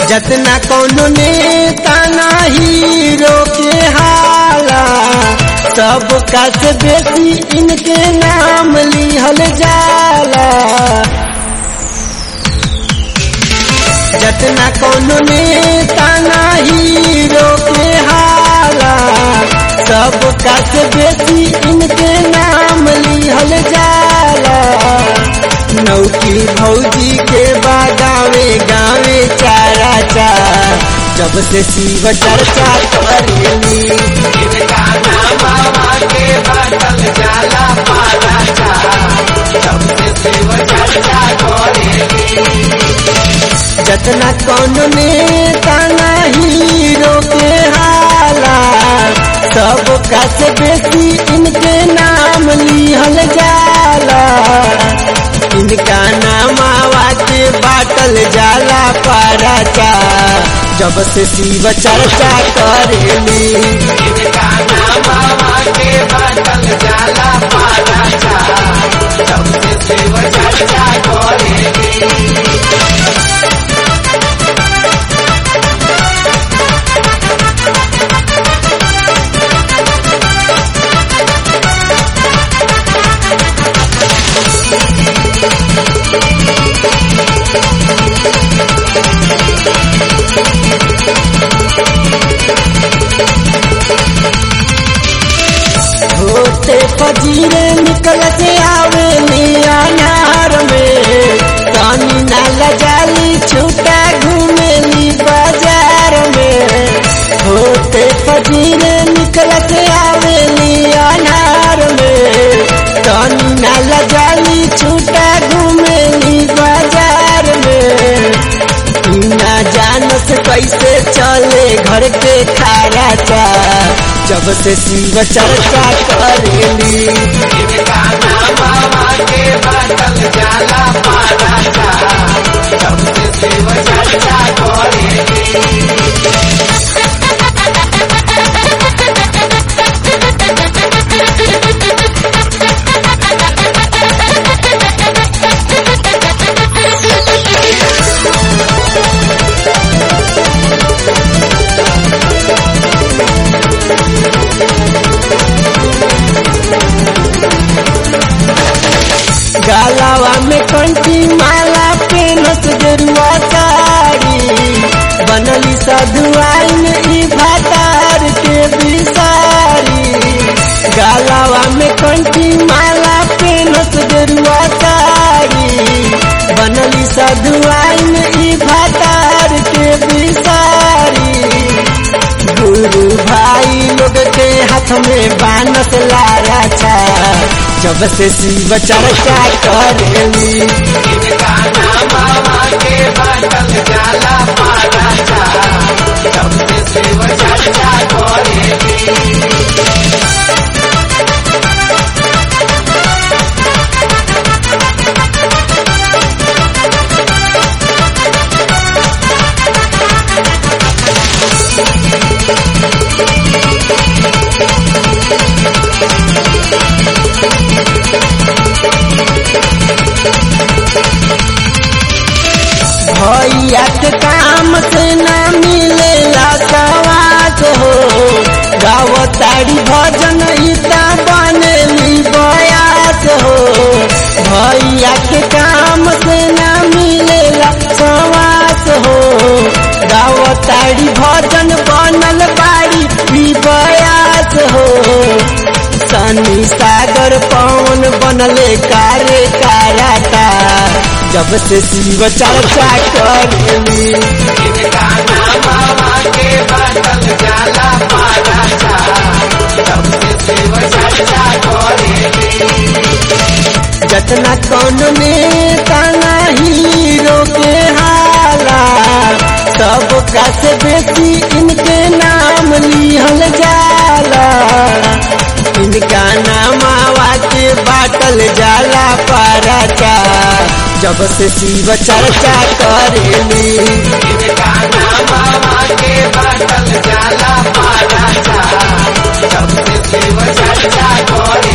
जतना कौनो नेता नाही रोके हाला सब का से बेसी इनके नाम लिहल जाला जतना कौनो नेता नाही रोके हाला सब का से बेसी इनके नाम लिहल जाला नौकी भौजी के बागावे गावे चारा चार जब से शिव चर्चा करेली इनका नाम बाबा के बाटल जाला पारा चा जब से शिव चर्चा करेली जतना कौन नेता नहीं रोके हाला सब का से बेसी इनके नाम लिहल जाला इनका नाम आवाज बाटल जाला पाराचा जब से शिव चर्चा करेली इनका नाम बाबा के बाटल जाला पारा चा जब से शिव चर्चा करेली होते फजीरे निकल के आवे अनार में तानी ना लजाली छूटा घूमेली बाजार में होते फजीरे निकल के आवे अनार में तानी ना लजाली छूटा घूमेली बाजार में ना जानत कैसे चले घर के खारा चा जब से शिव चर्चा करेली इनका नाम बाबा के बाटल जाला पारा चा जब से शिव चर्चा करेली गालावा में कंठी माला पेनस गेरुआ साड़ी बनली सधुआइन ई भातार के बिसारी गालावा में कंठी माला पेनस गेरुआ साड़ी बनली सधुआइन ई भातार के बिसारी गुरु भाई लोग के हाथ में बानस लारा छा जब से शिव चर्चा करेली इनका नाम बाबा के बाटल जाला पारा चा जब से शिव चर्चा करेली भैया के काम से ना मिलेला सवास हो गावताड़ी भजन ईता बनेली बयास हो भैया के काम से ना मिलेला सवास हो गावताड़ी भजन बनल बाड़ी भी बयास हो सनी सागर पवन बनले कारे काराता जब से शिव चर्चा करेली इनका नाम बाबा के बाटल जाला पारा चा जब से शिव चर्चा करेली जतना कौन नेता नहीं रोके हाला सब का से बेसी इनके नाम लिहल जाला इनका नाम आवाज बाटल जाला पाराचा जब से शिव चर्चा करेली इनका नाम बाबा के बाटल जाला पारा चा जब से शिव चर्चा करे